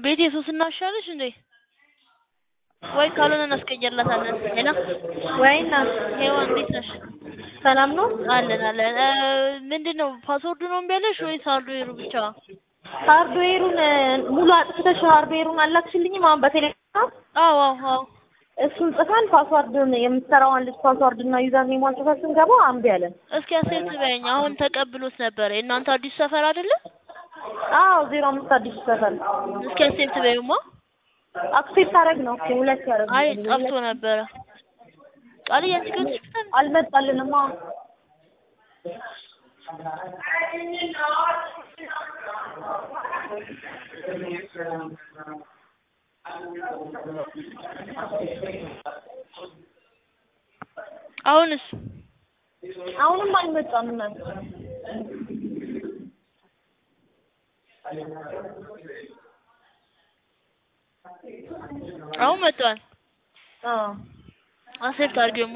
ቤቴ ሶስት እናሻለሽ እንዴ? ወይ ካልሆነ እናስቀየርላታለን። ሄሎ ወይ እናት ሄዋን እንዴት ነሽ? ሰላም ነው? አለን አለን። እ ምንድን ነው ፓስወርዱ ነው እምቢ ያለሽ ወይስ ሃርድዌሩ ብቻ? ሃርድዌሩን ሙሉ አጥፍተሽ ሃርድዌሩን አላክሽልኝም አሁን በቴሌግራም አዎ አዎ አዎ። እሱን ጽፈን ፓስዋርዱን የምትሰራዋን ልጅ ፓስዋርድ እና ዩዘር ኔሟን ጽፈን ስንገባ አምቢ አለን። እስኪ አሴት በይኝ። አሁን ተቀብሎት ነበረ። የእናንተ አዲስ ሰፈር አይደለ? አዎ ዜሮ አምስት አዲስ ሰፈር እስኪ አሴት በይማ። አክሴፕት አደረግ ነው እኮ ሁለት ያደረግ አይ ጠፍቶ ነበረ። ቃል ያንቺ ከዚህ በፊት አልመጣልንማ። አሁንስ አሁንም አልመጣም እናት አሁን መጥቷል። አዎ አሴፕት አድርጊውማ።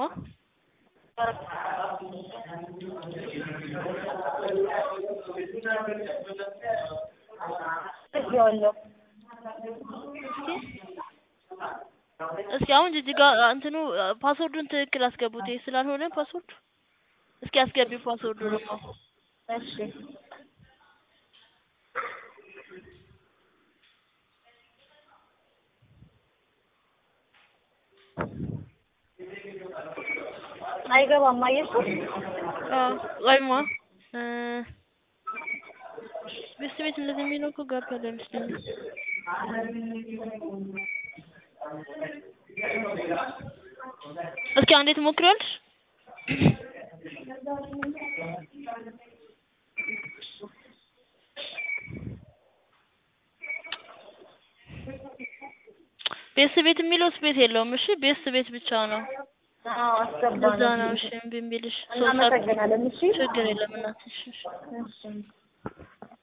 እዚያዋለሁ እስኪ አሁን ጅጅጋ እንትኑ ፓስወርዱን ትክክል አስገቡት። ይሄ ስላልሆነ ፓስወርዱ እስኪ አስገቢው ፓስወርዱ ደግሞ እሺ አይገባም። አየሽው? አዎ ወይማ እ ቤት ቤት እንደዚህ የሚለው እኮ ገብቷል አይመስለኝም። እስኪ አንዴ ትሞክሪዋለሽ? ቤት ቤት የሚለው ስፔስ የለውም። እሺ ቤት ቤት ብቻ ነው። አዎ አስገባ እዛ ነው። ነው። እሺ እምቢ እምቢልሽ ሶስት እናመሰግናለን። እሺ ችግር የለም እናትሽ። እሺ። እሺ